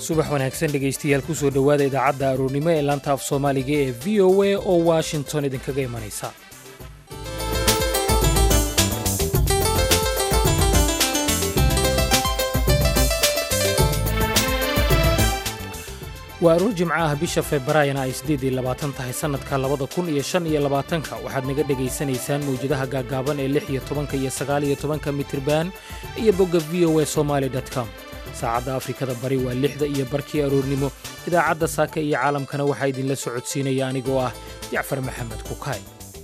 subax wanaagsan dhegaystayaal kusoo dhowaada idaacadda aroornimo ee laanta af soomaaliga ee v o a oo washington idinkaga imanaysa waa aroor jimco ah bisha februaayana ay siddeed iyo labaatan tahay sannadka labada kun iyo shan iyo labaatanka waxaad naga dhegaysanaysaan mawjadaha gaaggaaban ee lix iyo tobanka iyo sagaal iyo tobanka mitriban iyo bogga v o a somaali com saacadda afrikada bari waa lixda iyo barkii aroornimo idaacadda saaka iyo caalamkana waxaa idinla socodsiinaya anigoo ah jacfar maxamed kukaay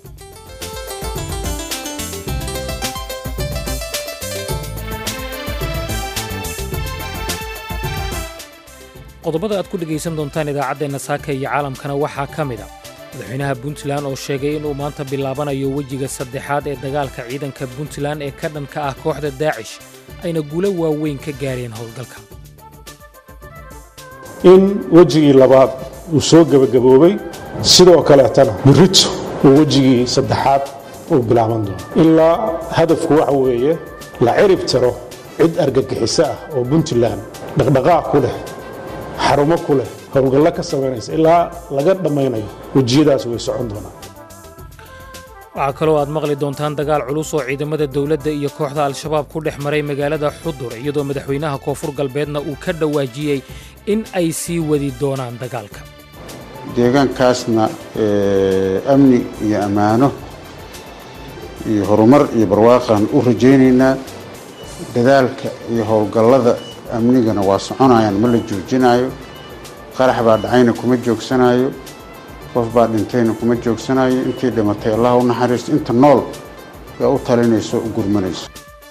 qodobada aad ku dhegaysan doontaan idaacaddeenna saaka iyo caalamkana waxaa ka mid a madaxweynaha puntland oo sheegay inuu maanta bilaabanayo wejiga saddexaad ee dagaalka ciidanka puntland ee ka dhanka ah kooxda daacish ayna guulo waaweyn ka gaareen howlgalka in wejigii labaad uu soo gebagaboobay sidoo kaleetana birito uu wejigii saddexaad uu bilaaban doono ilaa hadafku waxa weeye la cirib tiro cid argagixiso ah oo puntland dhaqdhaqaaq ku leh xarumo ku leh howlgallo ka samaynaysa ilaa laga dhammaynayo wejiyadaas way socon doonaan waxaa kaloo aad maqli doontaan dagaal culus oo ciidamada dowladda iyo kooxda al-shabaab ku dhex maray magaalada xudur iyadoo madaxweynaha koonfur galbeedna uu ka dhawaajiyey in ay sii wadi doonaan dagaalka deegaankaasna amni iyo ammaano iyo horumar iyo barwaaqaan u rajaynaynaa dadaalka iyo howlgallada amnigana waa soconayaan ma la joojinaayo qarax baa dhacayna kuma joogsanayo qof baa dhintayna kuma joogsanayo intii dhimatay allah u naxariisto inta nool yaa u talinayso u gurmanayso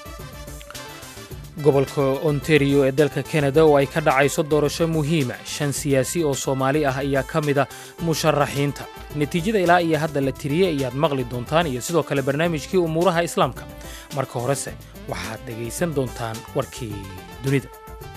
gobolka ontario ee dalka kanada oo ay ka dhacayso doorasho muhiima shan siyaasi oo soomaali ah ayaa ka mid a musharaxiinta natiijada ilaa iyo hadda la tiriyey ayaad maqli doontaan iyo sidoo kale barnaamijkii umuuraha islaamka marka horese waxaad dhegaysan doontaan warkii dunida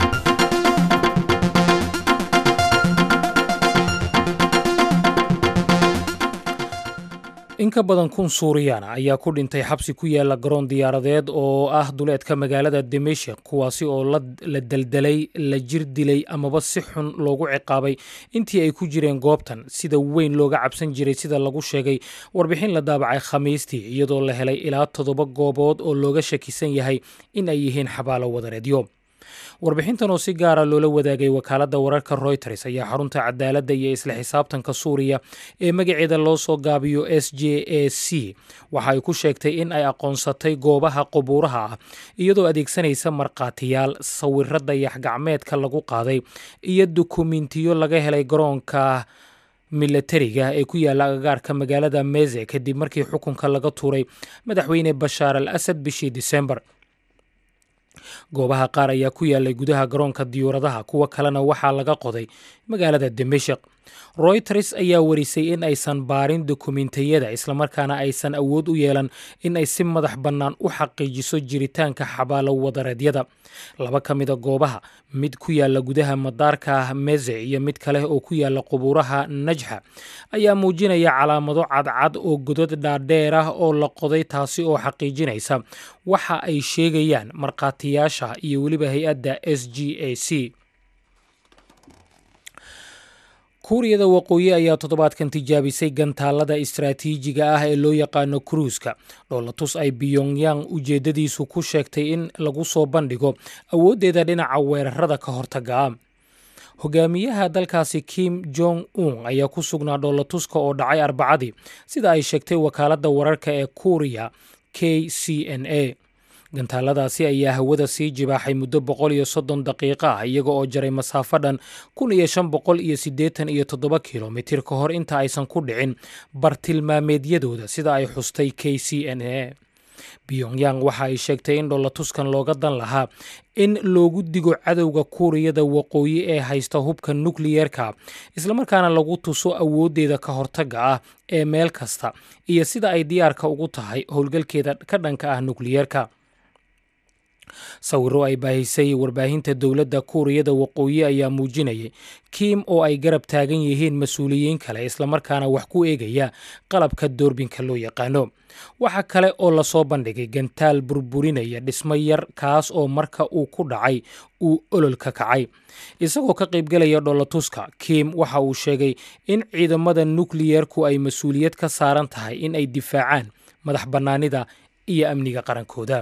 in ka badan kun suuriyaana ayaa ku dhintay xabsi ku yaala garoon diyaaradeed oo ah duleedka magaalada dimashik kuwaasi oo la daldalay la jir dilay amaba si xun loogu ciqaabay intii ay ku jireen goobtan sida weyn looga cabsan jiray sida lagu sheegay warbixin la daabacay khamiistii iyadoo la helay ilaa toddoba goobood oo looga shakisan yahay in ay yihiin xabaalo wadareedyo warbixintan oo si gaara loola wadaagay wakaaladda wararka royters ayaa xarunta cadaaladda iyo isla xisaabtanka suuriya ee magaceeda loo soo gaabiyo s j a c waxa ay ku sheegtay in ay aqoonsatay goobaha qubuuraha ah iyadoo adeegsanaysa markhaatiyaal sawiro dayax-gacmeedka lagu qaaday iyo dukumentiyo laga helay garoonka milatariga ee ku yaalla agagaarka magaalada meze kadib markii xukunka laga tuuray madaxweyne bashaar al asad bishii disembar goobaha qaar ayaa ku yaallay gudaha garoonka diyuuradaha kuwo kalena waxaa laga qoday magaalada dimashik royters ayaa warisay in aysan baarin dokumentiyada islamarkaana aysan awood u yeelan in ay si madax bannaan u xaqiijiso jiritaanka xabaalo wadareedyada laba ka mida goobaha mid ku yaalla gudaha madaarka meze iyo mid kale oo ku yaalla qubuuraha najxa ayaa muujinaya calaamado cadcad oo godad dhaadheer ah oo la qoday taasi oo xaqiijinaysa waxa ay sheegayaan markhaatiyaasha iyo weliba hay-adda s g a c kuuriyada waqooyi ayaa toddobaadkan tijaabisay gantaalada istaraatiijiga ah ee loo yaqaano kruuska dhoolatus ay biyongyang ujeeddadiisu ku sheegtay in lagu soo bandhigo awooddeeda dhinaca weerarada ka hortaga ah hogaamiyaha dalkaasi kim jong un ayaa ku sugnaa dhoolatuska oo dhacay arbacadii sida ay sheegtay wakaaladda wararka ee kuuriya k c n a gantaaladaasi ayaa hawada sii jibaaxay muddo boqol iyo soddon daqiiqo ah iyaga oo jaray masaafo dhan kun iyo shan boqol iyo siddeetan iyo toddoba kilomitir ka hor inta aysan ku dhicin bartilmaameedyadooda sida ay xustay k c n a pyongyang waxa ay sheegtay in dhoolatuskan looga dan lahaa in loogu digo cadowga kuuriyada waqooyi ee haysta hubka nukliyeerka islamarkaana lagu tuso awooddeeda ka hortagga ah ee meel kasta iyo sida ay diyaarka ugu tahay howlgalkeeda ka dhanka ah nukliyeerka sawiro ay baahisay warbaahinta dowladda kuuriyada waqooyi ayaa muujinayay kiim oo ay garab taagan yihiin mas-uuliyiin kale islamarkaana wax ku eegaya qalabka doorbinka loo yaqaano waxa kale oo lasoo bandhigay gantaal burburinaya dhismo yar kaas oo marka uu ku dhacay uu ololka kacay isagoo ka qaybgelaya dholatuska kiim waxa uu sheegay in ciidamada nukliyerku ay mas-uuliyad ka saaran tahay in ay difaacaan madax bannaanida iyo amniga qarankooda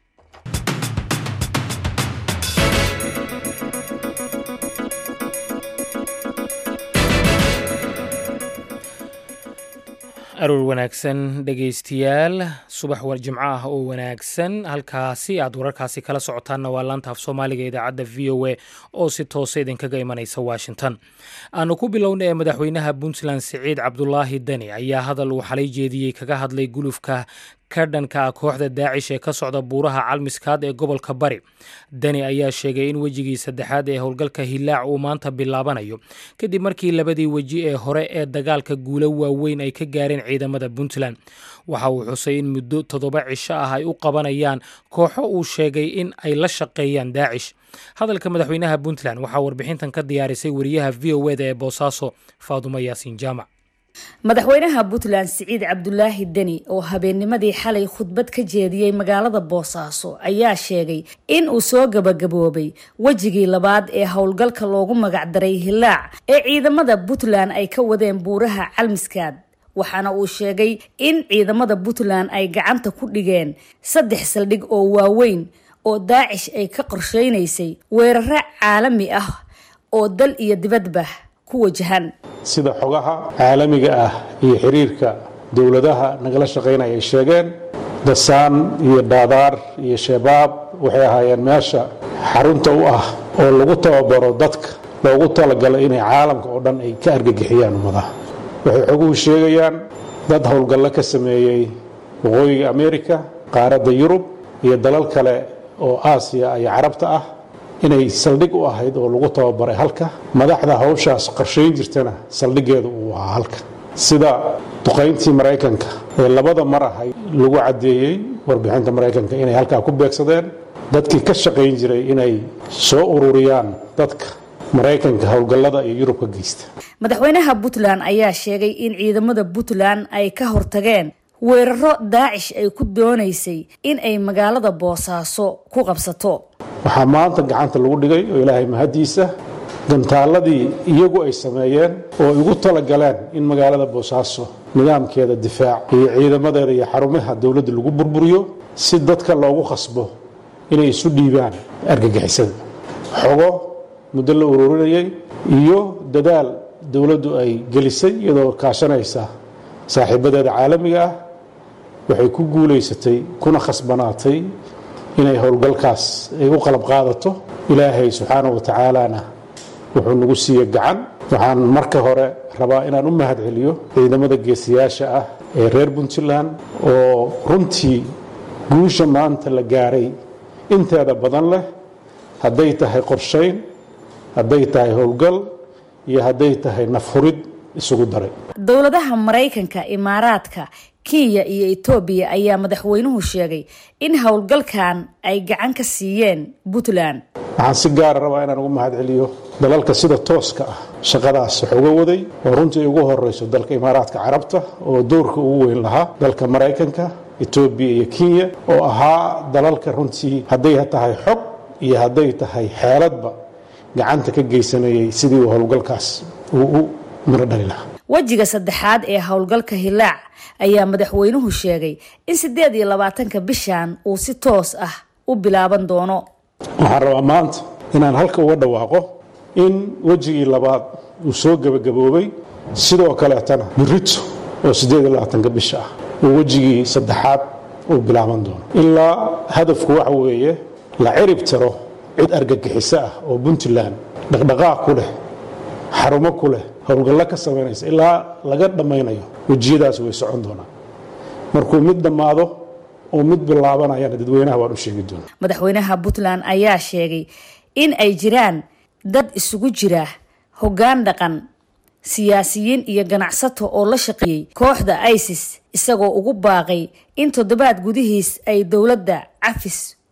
aroor wanaagsan dhegaystayaal subax war jimco ah oo wanaagsan halkaasi aad wararkaasi kala socotaanna waa laanta af soomaaliga idaacadda v o a oo si toosa idinkaga imanaysa washington aanu ku bilowna ee madaxweynaha puntland siciid cabdulaahi deni ayaa hadal uu xalay jeediyey kaga hadlay gulufka ka dhanka ah kooxda daacish ee ka socda buuraha calmiskaad ee gobolka bari deni ayaa sheegay in wejigii saddexaad ee howlgalka hilaac uu maanta bilaabanayo kadib markii labadii weji ee hore ee dagaalka guulo waaweyn ay ka gaareen ciidamada puntland waxa uu xusay in muddo toddoba cisho ah ay u qabanayaan kooxo uu sheegay in ay la shaqeeyaan daacish hadalka madaxweynaha puntland waxaa warbixintan ka diyaarisay wariyaha v o eda ee boosaaso faadumo yaasiin jaamac madaxweynaha puntland siciid cabdulaahi deni oo habeennimadii xalay khudbad ka jeediyey magaalada boosaaso ayaa sheegay in uu soo gabagaboobay wejigii labaad ee howlgalka loogu magacdaray hilaac ee ciidamada puntland ay ka wadeen buuraha calmiskaad waxaana uu sheegay in ciidamada puntland ay gacanta ku dhigeen saddex saldhig oo waaweyn oo daacish ay ka qorsheynaysay weeraro caalami ah oo dal iyo dibadba ku wajahan sida xogaha caalamiga ah iyo xiriirka dowladaha nagala shaqaynaya ay sheegeen dasaan iyo daadaar iyo shabaab waxay ahaayeen meesha xarunta u ah oo lagu tababaro dadka loogu talagalay inay caalamka oo dhan ay ka argagixiyaan ummadaha waxay xoguhu sheegayaan dad howlgallo ka sameeyey waqooyiga amerika qaaradda yurub iyo dalal kale oo aasiya iyo carabta ah inay saldhig u ahayd oo lagu tababaray halka madaxda hawshaas qorshayn jirtana saldhiggeedu uu ahaa halka sida duqayntii maraykanka ee labada mar ahay lagu caddeeyey warbixinta maraykanka inay halkaa ku beegsadeen dadkii ka shaqayn jiray inay soo ururiyaan dadka maraykanka howlgallada iyo yurub ka geysta madaxweynaha puntland ayaa sheegay in ciidamada puntland ay ka hortageen weeraro daacish ay ku doonaysay in ay magaalada boosaaso ku qabsato waxaa maanta gacanta lagu dhigay oo ilaahay mahaddiisa gantaaladii iyagu ay sameeyeen oo ay ugu talagaleen in magaalada boosaaso nidaamkeeda difaac iyo ciidamadeeda iyo xarumaha dowladda lagu burburiyo si dadka loogu khasbo inay isu dhiibaan argagixisada xogo muddo la ururinayay iyo dadaal dowladdu ay gelisay iyadoo kaashanaysa saaxiibadeeda caalamiga ah waxay ku guulaysatay kuna khasbanaatay inay howlgalkaas ay u qalab qaadato ilaahay subxaana wa tacaalana wuxuu nagu siiye gacan waxaan marka hore rabaa inaan u mahad celiyo ciidamada geesiyaasha ah ee reer puntland oo runtii guusha maanta la gaaray inteeda badan leh hadday tahay qorshayn hadday tahay howlgal iyo hadday tahay nafhurid isugu daray dowladaha maraykanka imaaraadka kenya iyo etoobiya ayaa madaxweynuhu sheegay in howlgalkan ay gacan ka siiyeen puntland waxaan si gaara rabaa inaan ugu mahad celiyo dalalka sida tooska ah shaqadaas wax uga waday oo runtii ugu horeyso dalka imaaraadka carabta oo doorka ugu weyn lahaa dalka maraykanka etoobiya iyo kenya oo ahaa dalalka runtii hadday tahay xog iyo hadday tahay xeeladba gacanta ka geysanayay sidii uu howlgalkaas uu u miro dhali lahaa wejiga saddexaad ee howlgalka hilaac ayaa madaxweynuhu sheegay in siddeed iyo labaatanka bishan uu si toos ah u bilaaban doono waxaan rabaa maanta inaan halka uga dhawaaqo in wejigii labaad uu soo gebagaboobay sidoo kaleetana birito oo siddeed iyo labaatanka bisha ah uu wejigii saddexaad uu bilaaban doono ilaa hadafku waxa weeye la cirib tiro cid argagixiso ah oo puntland dhaqdhaqaaq ku leh xarumo ku leh howlgallo ka samaynaysa ilaa laga dhammaynayo wejiyadaas way socon doonaan markuu mid dhammaado oo mid bilaabanayana dadweynaha waan u sheegi doonaa madaxweynaha puntland ayaa sheegay in ay jiraan dad isugu jira hoggaan dhaqan siyaasiyiin iyo ganacsato oo la shaqeeyey kooxda isis isagoo ugu baaqay in toddobaad gudihiis ay dowladda cafis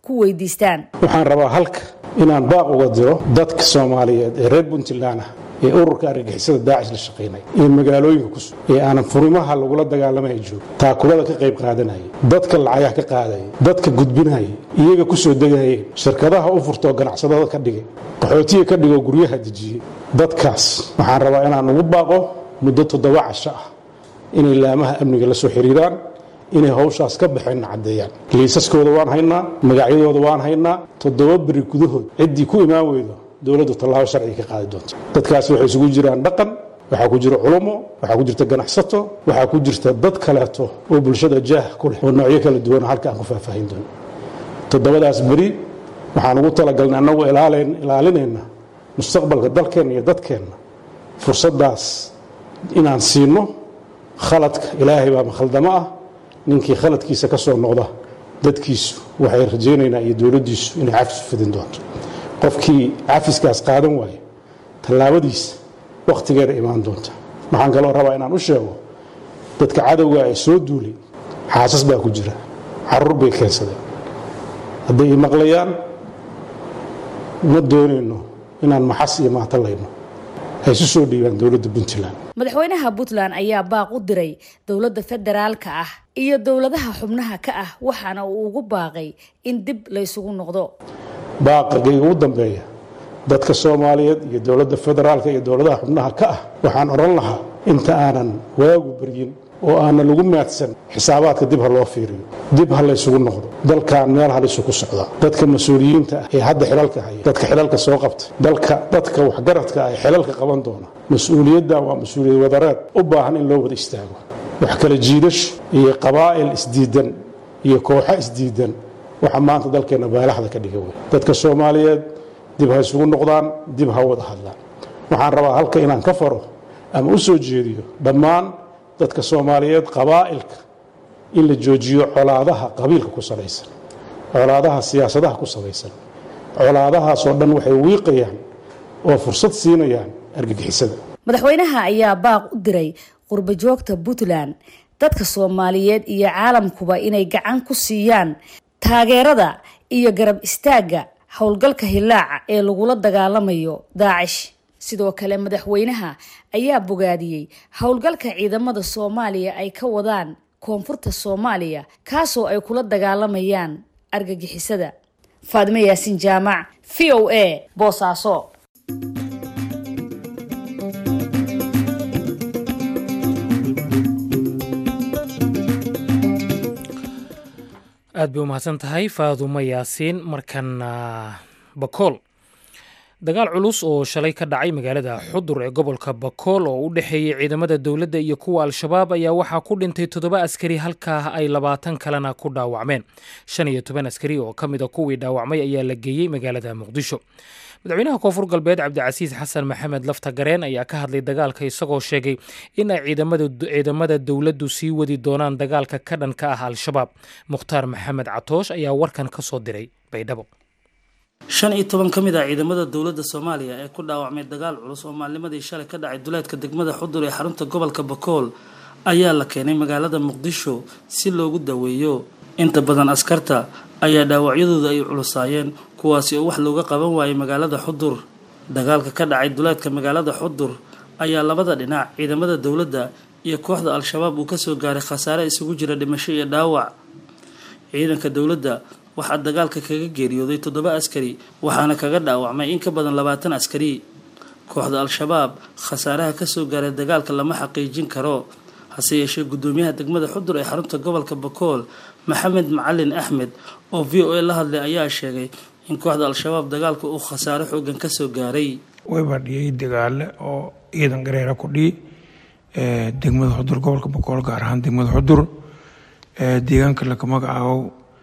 ku weydiistaan waxaan rabaa halka inaan baaq uga diro dadka soomaaliyeed ee reer puntland ah ee ururka argagixisada daacish la shaqaynaya ee magaalooyinka ku sugan ee aanan furimaha lagula dagaalamaya joogo taakulada ka qayb qaadanaya dadka lacagaha ka qaadaya dadka gudbinaya iyaga ku soo degayeen shirkadaha u furtoo ganacsadada ka dhigay qaxootiga ka dhigoo guryaha dejiyey dadkaas waxaan rabaa inaan ugu baaqo muddo toddoba casho ah inay laamaha amniga la soo xiriiraan inay hawshaas ka baxeenna caddeeyaan liisaskooda waan haynaa magacyadooda waan haynaa toddoba beri gudahood ciddii ku imaan weydo dowladdu tallaabo sharciga ka qaadi doonto dadkaas waxay isugu jiraan dhaqan waxaa ku jira culummo waxaa ku jirta ganacsato waxaa ku jirta dad kaleeto oo bulshada jaah ku leh oo noocyo kala duwan halka aan ku faahfaahin doono toddobadaas beri waxaan ugu talagalnay annagu ilaalinayna mustaqbalka dalkeenna iyo dadkeenna fursaddaas inaan siino khaladka ilaahay baa makhaldamo ah ninkii khaladkiisa ka soo noqda dadkiisu waxay rajaynaynaa iyo dowladdiisu inay cafis u fidin doonto qofkii cafiskaas qaadan waayo tallaabadiisa wakhtigeeda imaan doonta waxaan kaloo rabaa inaan u sheego dadka cadowga ee soo duulay xaasas baa ku jira caruur bay keensadeen hadday i maqlayaan ma doonayno inaan maxas iyo maatalayno ay isu soo dhiibaan dowladda puntland madaxweynaha puntland ayaa baaq u diray dowladda federaalka ah iyo dowladaha xubnaha ka ah waxaana uu ugu baaqay in dib laysugu noqdo baaqagayga ugu dambeeya dadka soomaaliyeed iyo dowladda federaalka iyo dowladaha xubnaha ka ah waxaan odhan lahaa inta aanan waagu beryin oo aanan lagu maadsan xisaabaadka dib ha loo fiiriyo dib ha laysugu noqdo dalkan meel halisu ku socdaa dadka mas-uuliyiinta ah ee hadda xilalka haya dadka xilalka soo qabtay dalka dadka waxgaradka ah ee xilalka qaban doona mas-uuliyaddan waa mas-uuliyad wadareed u baahan in loo wada istaago wax kala jiidasho iyo qabaa'il isdiidan iyo kooxo isdiidan waxa maanta dalkeenna baalaxda ka dhiga wey dadka soomaaliyeed dib ha isugu noqdaan dib ha wada hadlaan waxaan rabaa halka inaan ka faro ama u soo jeediyo dhammaan dadka soomaaliyeed qabaa'ilka in la joojiyo colaadaha qabiilka ku salaysan colaadaha siyaasadaha ku salaysan colaadahaasoo dhan waxay wiiqayaan oo fursad siinayaan argagixisada madaxweynaha ayaa baaq u diray qurba joogta puntland dadka soomaaliyeed iyo caalamkuba inay gacan ku siiyaan taageerada iyo garab istaagga howlgalka hilaaca ee lagula dagaalamayo daacish sidoo kale madaxweynaha ayaa bogaadiyey howlgalka ciidamada soomaaliya ay ka wadaan koonfurta soomaaliya kaasoo ay kula dagaalamayaan argagixisada faadime yaasiin jaamac v o a boosaaso aad bay u mahadsan tahay faadumo yaasiin markana bakool dagaal culus oo shalay ka dhacay magaalada xudur ee gobolka bakool oo u dhexeeyey ciidamada dowladda iyo kuwa al-shabaab ayaa waxaa ku dhintay toddoba askari halkaa ay labaatan kalena ku dhaawacmeen shan iyo toban askari oo ka mida kuwii dhaawacmay ayaa la geeyey magaalada muqdisho madaxweynaha koonfur galbeed cabdicasiis xasan maxamed lafta gareen ayaa ka hadlay dagaalka isagoo sheegay in ay ciidamada dowladdu sii wadi doonaan dagaalka ka dhanka ah al-shabaab mukhtaar maxamed catoosh ayaa warkan ka soo diray baydhabo shan iyo toban ka mid ah ciidamada dowladda soomaaliya ee ku dhaawacmay dagaal culus oo maalnimadii shalay ka dhacay duleedka degmada xudur ee xarunta gobolka bakool ayaa la keenay magaalada muqdisho si loogu daweeyo inta badan askarta ayaa dhaawacyadooda ay culusaayeen kuwaasi oo wax looga qaban waayay magaalada xudur dagaalka ka dhacay duleedka magaalada xudur ayaa labada dhinac ciidamada dowladda iyo kooxda al-shabaab uu kasoo gaaray khasaare isugu jira dhimasho iyo dhaawac ciidanka dowladda waxaa dagaalka kaga geeriyooday toddoba askari waxaana kaga dhaawacmay in ka badan labaatan askari kooxda al-shabaab khasaaraha kasoo gaaray dagaalka lama xaqiijin karo hase yeeshee guddoomiyaha degmada xudur ee xarunta gobolka bakool maxamed macalin axmed oo v o a la hadlay ayaa sheegay in kooxda al-shabaab dagaalka uu khasaaro xoogan kasoo gaaray wayba dhiyay dagaale oo ciidan gareera ku dhihi degmada xudur gobolka bakool gaar ahaan degmada xudur deegaanka laka magacaabo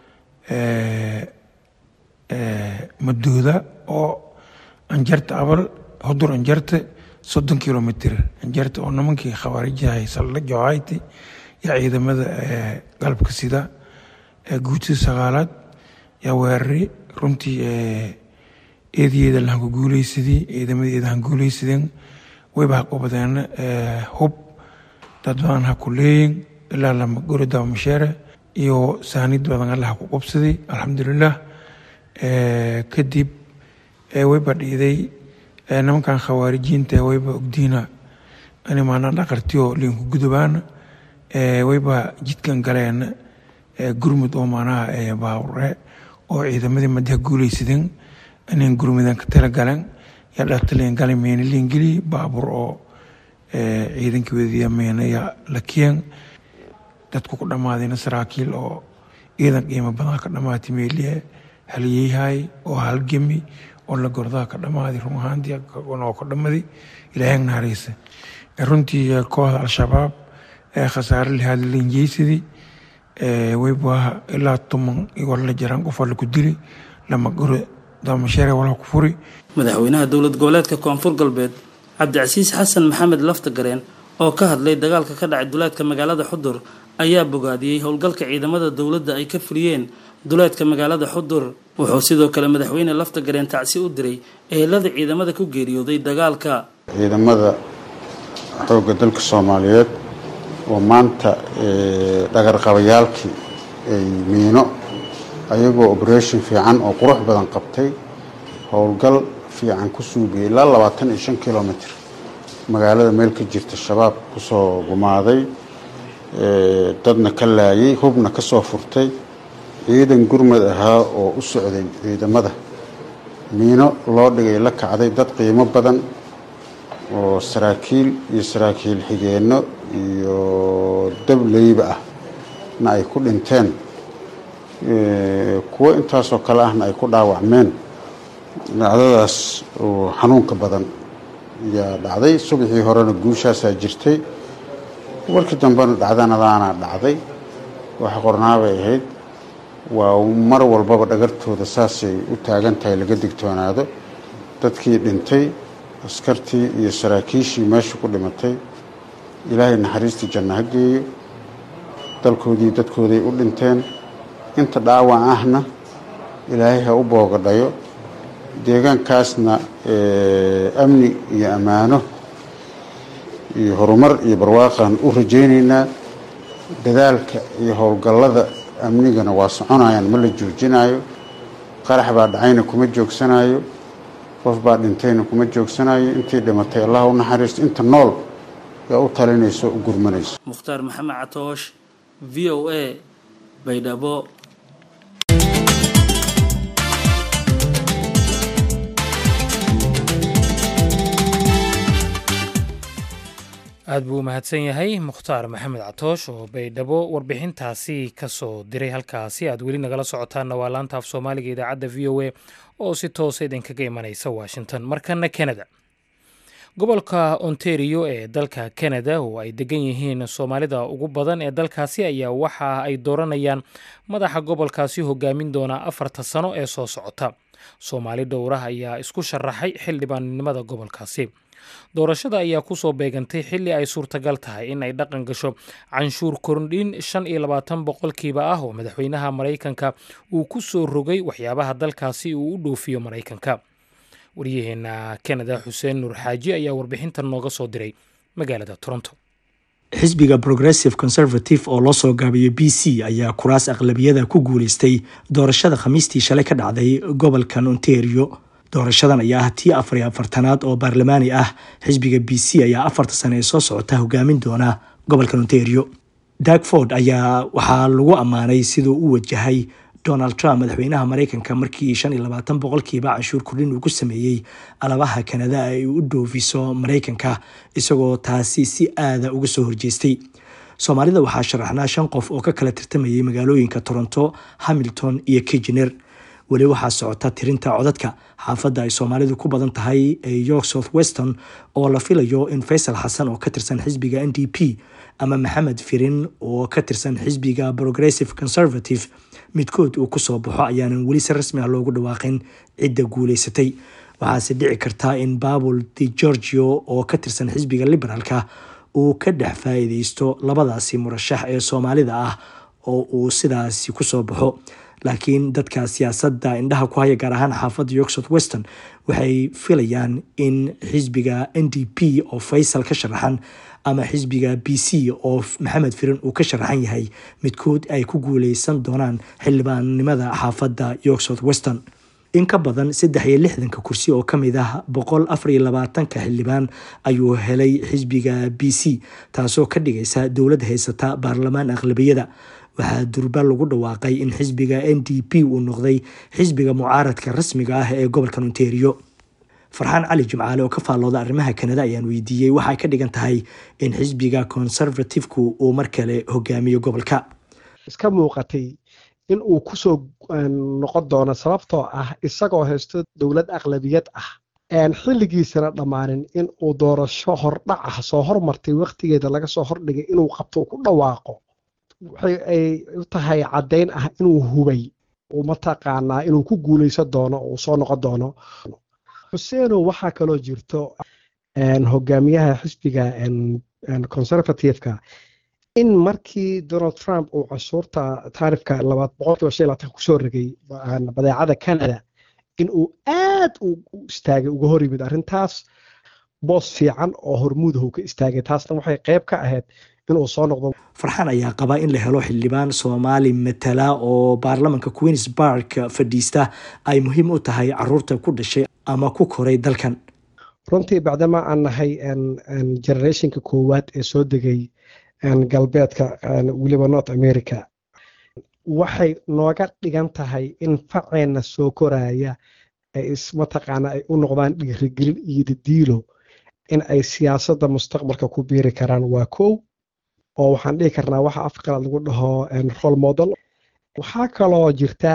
maduuda oo anjarta abal xudur anjarte soddon kilomitr anjarte oo nimankii khawaarijahay saldha johayti yaa ciidamada galabka sida guutada sagaalaad yaa weerari runtii eedayeeda lahanku guuleysadii ciidamadeeda han guuleysadeen wayba haqobadeena hub dad badan ha ku leeyin ilaa lama gori daba masheere iyo saanid badan allaha ku qobsaday alxamdulilah kadib wayba dhiiday nimankan khawaarijiinta wayba ogdiina ani maana dhaqartiyo liinku gudubaana wayba jidkan galeen gurmud oo maanaha baawure oo ciidamadii madaha guuleysadeen anin gurmudan ka tala galeen yaa dhaqtaliin galay meena liingeli baabur oo ciidankii wadiya meenaya lakiyeen dadku ku dhammaadayna saraakiil oo ciidan qiimo badan ka dhammaatay meeliye haliyeyhay oo halgemi oo la gordaa ka dhammaaday run ahaantii oo ka dhammaday ilaahay nahareysa runtii kooxda al-shabaab ee khasaare lihaad linjeysadii wayba ilaa tuman igoo la jiraan qof alla ku dili lama gure daamasheere walaha ku furi madaxweynaha dowlad goboleedka koonfur galbeed cabdicasiis xasan maxamed laftagareen oo ka hadlay dagaalka ka dhacay duleedka magaalada xudur ayaa bogaadiyey howlgalka ciidamada dowladda ay ka fuliyeen duleedka magaalada xudur wuxuu sidoo kale madaxweyne laftagareen tacsi u diray ehelada ciidamada ku geeriyooday dagaalka ciidamada xoogga dalka soomaaliyeed oo maanta dhagarqabayaalkii ay miino ayagoo operation fiican oo qurux badan qabtay howlgal fiican ku suugayay ilaa labaatan iyo shan kilomitr magaalada meel ka jirta shabaab kusoo gumaaday dadna ka laayay hubna ka soo furtay ciidan gurmad ahaa oo u socday ciidamada miino loo dhigay la kacday dad qiimo badan oo saraakiil iyo saraakiil xigeenno iyo dableyba ah na ay ku dhinteen kuwo intaasoo kale ahna ay ku dhaawacmeen dhacdadaas oo xanuunka badan yaa dhacday subaxii horena guushaasaa jirtay warkii dambena dhacdanadaana dhacday waxa qornaabay ahayd waa mar walbaba dhagartooda saasay u taagan tahay laga digtoonaado dadkii dhintay askartii iyo saraakiishii meesha ku dhimatay ilaahay naxariistii janno ha geeyo dalkoodii dadkooday u dhinteen inta dhaawac ahna ilaahay ha u boogadhayo deegaankaasna amni iyo ammaano iyo horumar iyo barwaaqaan u rajaynaynaa dadaalka iyo howlgallada amnigana waa soconayaan ma la joojinayo qarax baa dhacayna kuma joogsanayo qof baa dhintayna kuma joogsanayo intii dhimatay allah u naxariisto inta nool yaa u talinayso u gurmanayso mukhtaar maxamed catoosh v o a baydhabo aad buu u mahadsan yahay mukhtaar maxamed catoosh oo baydhabo warbixintaasi ka soo diray halkaasi aad weli nagala socotaanna waa laanta af soomaaliga idaacadda v o a oo si toosa idinkaga imanaysa washington markana canada gobolka ontario ee dalka canada oo ay degan yihiin soomaalida ugu badan ee dalkaasi ayaa waxa ay dooranayaan madaxa gobolkaasi hogaamin doona afarta sano ee soo socota soomaali dhowrah ayaa isku sharaxay xildhibaannimada gobolkaasi doorashada ayaa kusoo beegantay xilli ay suurtagal tahay in ay dhaqan gasho canshuur korndhin shan iyo labaatan boqolkiiba ah oo madaxweynaha maraykanka uu ku soo rogay waxyaabaha dalkaasi uu u dhoofiyo maraykanka waryaheena canada xuseen nuur xaaji ayaa warbixintan nooga soo diray magaalada toronto xisbiga progressive conservative oo loo soo gaabiyey b c ayaa kuraas aqlabiyada ku guuleystay doorashada khamiistii shalay ka dhacday gobolkan ontario doorashadan ayaa ah tii afar iyo afartanaad oo baarlamaani ah xisbiga b c ayaa afarta sane ee soo socota hogaamin doona gobolkan ontario dagford ayaa waxaa lagu ammaanay siduu u wajahay donald trump madaxweynaha maraykanka markii shan iyo labaatan boqolkiiba canshuur kordhin uu ku sameeyey alabaha kanada ay u dhoofiso maraykanka isagoo taasi si aada uga soo horjeestay soomaalida waxaa sharaxnaa shan qof oo ka kala tirtamayay magaalooyinka toronto hamilton iyo kijener weli waxaa socota tirinta codadka xaafadda ay soomaalidu ku badan tahay ee york south weston oo la filayo in faysal xasan oo ka tirsan xisbiga n d p ama maxamed firin oo ka tirsan xisbiga progressive conservative midkood uu kusoo baxo ayaanan weli si rasmi ah loogu dhawaaqin cidda guuleysatay waxaase dhici karta in babul de georgio oo ka tirsan xisbiga liberaalka uu ka dhex faa-iideysto labadaasi murashax ee soomaalida ah oo uu sidaasi kusoo baxo laakiin dadka siyaasadda indhaha ku haya gaar ahaan xaafadda york south weston waxay filayaan in xisbiga n d p oo faysal ka sharaxan ama xisbiga b c oo maxamed firin uu ka sharaxan yahay midkood ay ku guuleysan doonaan xildhibaannimada xaafadda york south weston in ka badan saddex iyo lixdanka kursi oo ka mid ah boqol afar iyo labaatanka xildhibaan ayuu helay xisbiga b c taasoo ka dhigaysa dowladda haysata baarlamaan aqlabiyada waxaa durba lagu dhawaaqay in xisbiga n d p uu noqday xisbiga mucaaradka rasmiga ah ee gobolka ontario farxaan cali jimcaale oo ka faallooda arrimaha kanada ayaan weydiiyey waxay ka dhigan tahay in xisbiga conservativku uu mar kale hogaamiyo gobolka iska muuqatay in uu kusoo noqon doono sababtoo ah isagoo haysto dowlad aqlabiyad ah xilligiisana dhammaanin in uu doorasho hordhac ah soo hormartay waqtigeeda laga soo hordhigay inuu qabto ku dhawaaqo waxay ay u tahay caddayn ah inuu hubay uu mataqaanaa inuu ku guuleysan doono uu soo noqon doono xuseeno waxaa kaloo jirto hogaamiyaha xisbiga conservativeka in markii donald trump uu cashuurta taarifka labaad boqolkiiba shan labaatan kusoo rogay badeecada canada in uu aad u istaagay uga hor yimid arrintaas boos fiican oo hormuudahu ka istaagay taasna waxay qayb ka ahayd inuu soo noqdo farxaan ayaa qaba in la helo xildhibaan soomaali matala oo baarlamanka queens bark fadhiista ay muhiim u tahay caruurta ku dhashay ama ku koray dalkan runtii bacdama aan nahay generationka koowaad ee soo degay galbeedka weliba north america waxay nooga dhigan tahay in faceenna soo koraya ay mataqaana ay u noqdaan dhiirigelin iyo dadiilo in ay siyaasadda mustaqbalka ku biiri karaan waa kow oo waxaan dhihi karnaa waxa afqalaad lagu dhaho role model waxaa kaloo jirta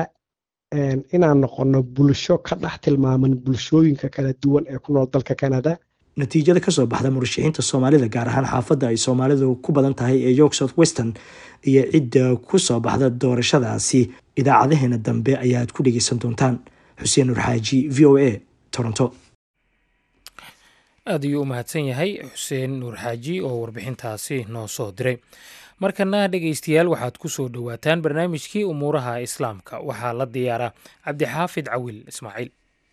inaan noqono bulsho ka dhex tilmaaman bulshooyinka kala duwan ee ku nool dalka canada natiijada kasoo baxda murashaxiinta soomaalida gaar ahaan xaafadda ay soomaalidu ku badan tahay ee york south western iyo cidda ku soo baxda doorashadaasi idaacadaheena dambe ayaad ku dhegeysan doontaan xuseen nur xaaji v o a toronto aad ayuu u mahadsan yahay xuseen nuur xaaji oo warbixintaasi noo soo diray markana dhegaystayaal waxaad ku soo dhowaataan barnaamijkii umuuraha islaamka waxaa la diyaaraa cabdixaafid cawil ismaaciil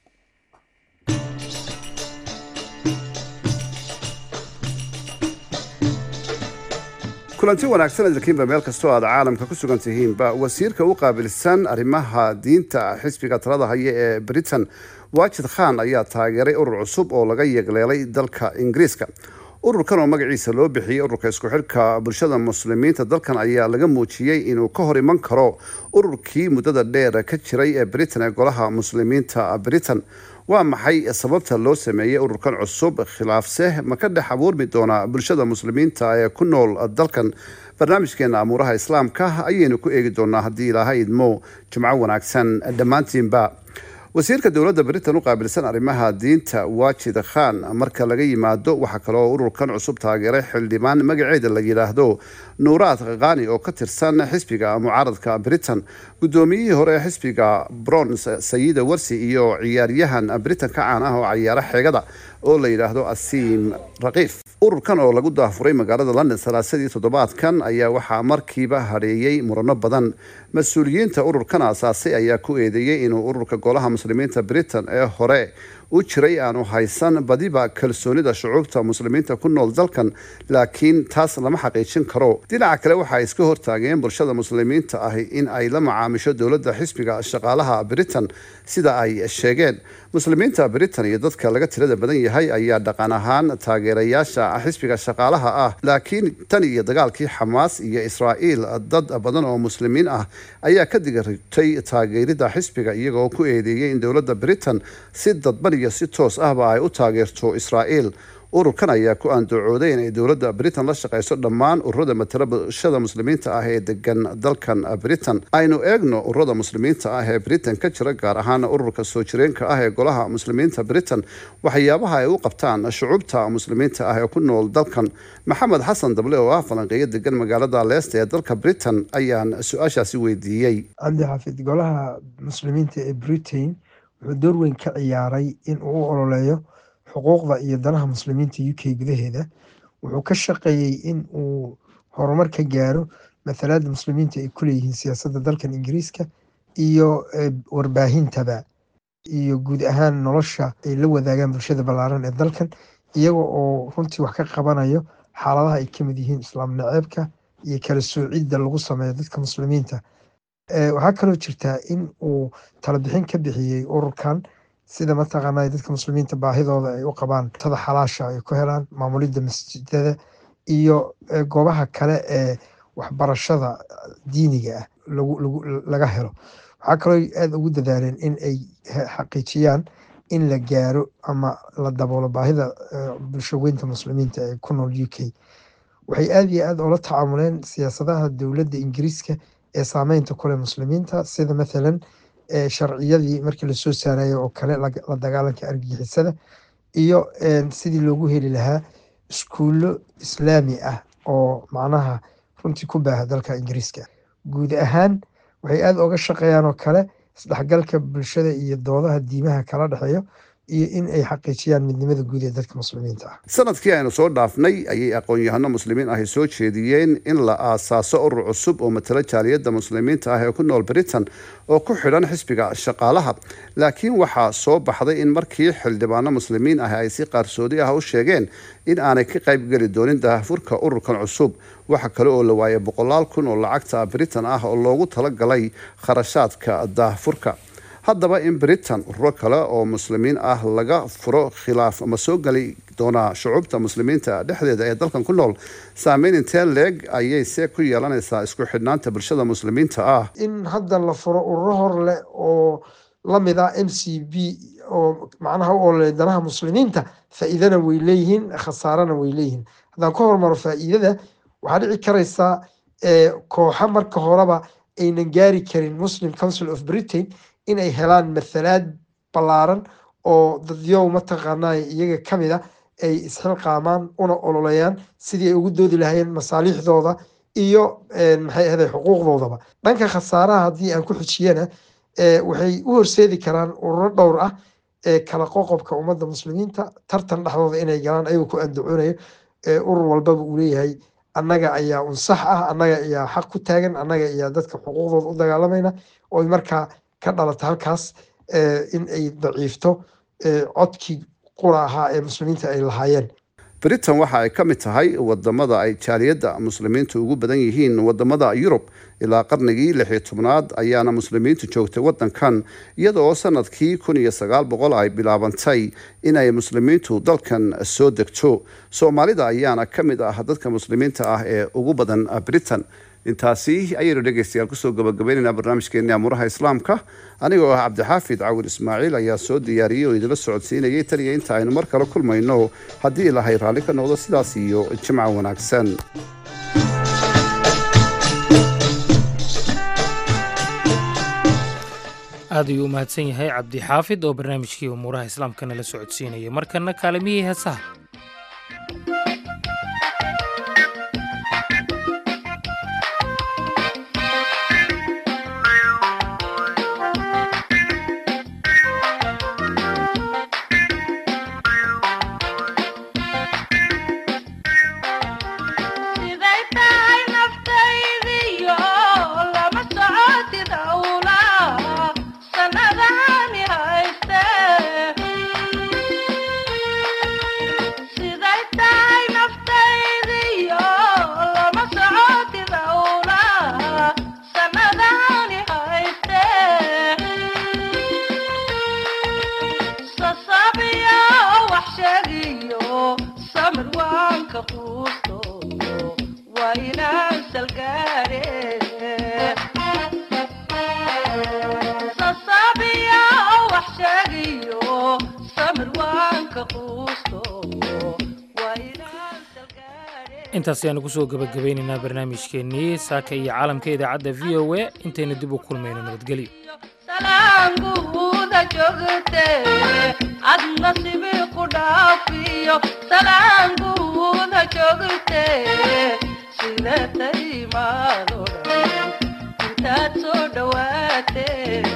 kulanti wanaagsan idinkiinba meel kastoo aad caalamka ku sugan tihiinba wasiirka u qaabilsan arrimaha diinta xisbiga talada haya ee britain waajid khan ayaa taageeray urur cusub oo laga yeegleelay dalka ingiriiska ururkan oo magaciisa loo bixiyey ururka isku xidhka bulshada muslimiinta dalkan ayaa laga muujiyey inuu ka hor iman karo ururkii muddada dheer ka jiray ee britain ee golaha muslimiinta britain waa maxay sababta loo sameeyey ururkan cusub khilaafse ma ka dhex abuurmi doonaa bulshada muslimiinta ee ku nool dalkan barnaamijkeena amuuraha islaamka ayaynu ku eegi doonaa haddii ilaahay idmo jimco wanaagsan dhammaantiinba wasiirka dowladda britain u qaabilsan arrimaha diinta waajid khan marka laga yimaado waxaa kaloo ururkan cusub taageeray xildhibaan magaceeda la yidhaahdo nuuraad khani oo ka tirsan xisbiga mucaaradka britain guddoomiyihii hore ee xisbiga brons sayida warsi iyo ciyaaryahan britain ka caan ah oo cayaaro xeegada oo la yidhaahdo asiim rakiif ururkan oo lagu daafuray magaalada london salaasadii toddobaadkan ayaa waxaa markiiba hadheeyey murano badan mas-uuliyiinta ururkan aasaasay ayaa ku eedeeyey inuu ururka golaha muslimiinta britain ee hore u jiray aanu haysan badiba kalsoonida shucuubta muslimiinta ku nool dalkan laakiin taas lama xaqiijin karo dhinaca kale waxaa iska hortaageen bulshada muslimiinta ahi in ay la macaamisho dowladda xisbiga shaqaalaha britain sida ay sheegeen muslimiinta britain iyo dadka laga tirada badan yahay ayaa dhaqan ahaan taageerayaasha xisbiga shaqaalaha ah laakiin tan iyo dagaalkii xamaas iyo israa'iil dad badan oo muslimiin ah ayaa ka digaritay taageerida xisbiga iyagoo ku eedeeyay in dowladda britain si dadban iyo si toos ahba ay u taageerto israa'iil ururkan ayaa ku aandacooday inay dowladda britain la shaqayso dhammaan ururada matala bulshada muslimiinta ah ee degan dalkan britain aynu eegno ururada muslimiinta ah ee britain ka jira gaar ahaan ururka soo jireenka ah ee golaha muslimiinta britain waxyaabaha ay u qabtaan shucuubta muslimiinta ah ee ku nool dalkan maxamed xasan dable oo ah falanqeeyo degan magaalada leesta ee dalka britain ayaan su-aashaasi weydiiyey cabdi xafid golaha muslimiinta ee britain wuxuu door weyn ka ciyaaray in uu u ololeeyo xuquuqda iyo danaha muslimiinta u k gudaheeda wuxuu ka shaqeeyey in uu horumar ka gaaro mathalaada muslimiinta ay ku leeyihiin siyaasadda dalkan ingiriiska iyo warbaahintaba iyo guud ahaan nolosha ay la wadaagaan bulshada ballaaran ee dalkan iyaga oo runtii wax ka qabanayo xaaladaha ay kamid yihiin islaam naceebka iyo kala soocidda lagu sameeyo dadka muslimiinta waxaa kaloo jirtaa in uu talabixin ka bixiyey ururkan sida mataqaana dadka muslimiinta baahidooda ay u qabaan tada xalaasha ay ku helaan maamulidda masjidada iyo goobaha kale ee waxbarashada diiniga ah laga helo waxaa kaloo aada ugu dadaaleen in ay xaqiijiyaan in la gaaro ama la daboolo baahida bulsho weynta muslimiinta ee ku nool u k waxay aada iyo aada ula tacaamuleen siyaasadaha dowladda ingiriiska ee saameynta kule muslimiinta sida mathalan sharciyadii markii lasoo saarayo oo kale la dagaalanka argagixisada iyo sidii loogu heli lahaa iskuullo islaami ah oo macnaha runtii ku baaha dalka ingiriiska guud ahaan waxay aada oga shaqeeyaan oo kale isdhexgalka bulshada iyo doodaha diimaha kala dhexeeyo iyo in ay xaqiijiyaan midnimada guud ee dadka muslimiinta ah sanadkii aynu soo dhaafnay ayay aqoon-yahano muslimiin ahi soo jeediyeen in la aasaaso urur cusub oo matalo jaaliyadda muslimiinta ah ee ku nool britain oo ku xidhan xisbiga shaqaalaha laakiin waxaa soo baxday in markii xildhibaano muslimiin ah ay si qaarsoodi ah u sheegeen in aanay ka qaybgeli doonin daahfurka ururkan cusub waxa kale oo la waayay boqolaal kun oo lacagta britain ah oo loogu talagalay kharashaadka daahfurka haddaba in britain ururo kale oo muslimiin ah laga furo khilaaf ama soo geli doonaa shucuubta muslimiinta dhexdeeda ee dalkan ku nool saameyn intee leeg ayay see ku yeelanaysaa isku xidhnaanta bulshada muslimiinta ah in hadda la furo ururo hor leh oo lamid ah m c b oo macnaha u ololey danaha muslimiinta faa'iidana way leeyihiin khasaarana way leeyihiin haddaan ka hormaro faa'iidada waxaa dhici karaysaa kooxa marka horeba aynan gaari karin muslim council of britain in ay helaan mathalaad ballaaran oo dadyow mataqaanaa iyaga ka mid a ay isxilqaamaan una ololeeyaan sidii ay ugu doodi lahaayeen masaaliixdooda iyo maxay ahday xuquuqdoodaba dhanka khasaaraha haddii aan ku xijiyana waxay u horseedi karaan ururo dhowr ah ee kala qoqobka ummadda muslimiinta tartan dhexdooda inay galaan ayagoo ku andacoonayo urur walbaba uu leeyahay annaga ayaa unsax ah annaga ayaa xaq ku taagan annaga ayaa dadka xuquuqdooda u dagaalamayna oo markaa ka dhalata halkaas in ay daciifto codkii qura ahaa ee muslimiinta ay lahaayeen britain waxa ay ka mid tahay wadamada ay jaaliyadda muslimiintu ugu badan yihiin wadamada yurub ilaa qarnigii lixii tobnaad ayaana muslimiintu joogtay wadankan iyadoo sanadkii kun iyo sagaal boqol ay bilaabantay inay muslimiintu dalkan soo degto soomaalida ayaana ka mid ah dadka muslimiinta ah ee ugu badan britain intaasi ayaynu dhegeystayaal kusoo gabagabaynaynaa barnaamijkeeni amuuraha islaamka anigoo ah cabdixaafid cawil ismaaciil ayaa soo diyaariyey oo idila socodsiinayay tan iyo inta aynu mar kale kulmayno haddii ilahay raalli ka noqdo sidaas iyo jimca wanaagsan aad ayuu u mahadsan yahay cabdi xaafid oo barnaamijkii umuuraha islaamka nala socodsiinayay markana kaalimihii heesaha intaas ayaanu kusoo gabagabaynaynaa barnaamijkeennii saaka iyo caalamka idaacadda v o a intaynu dib u kulmayno nabadgelyo salaanguuda joogte ad nasibi ku dhaafiyo salaanguuda joogte sida taymaado dhan intaad soo dhowaate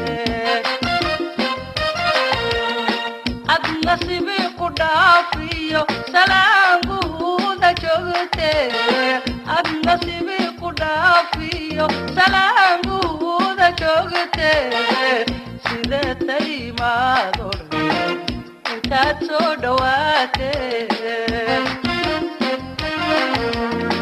ad nasibi ku dhaafiyo salaanguuda joogte ad nasibi ku dhaafiyo salaanguuda joogte sida taymaado dhan intaad soo dhowaate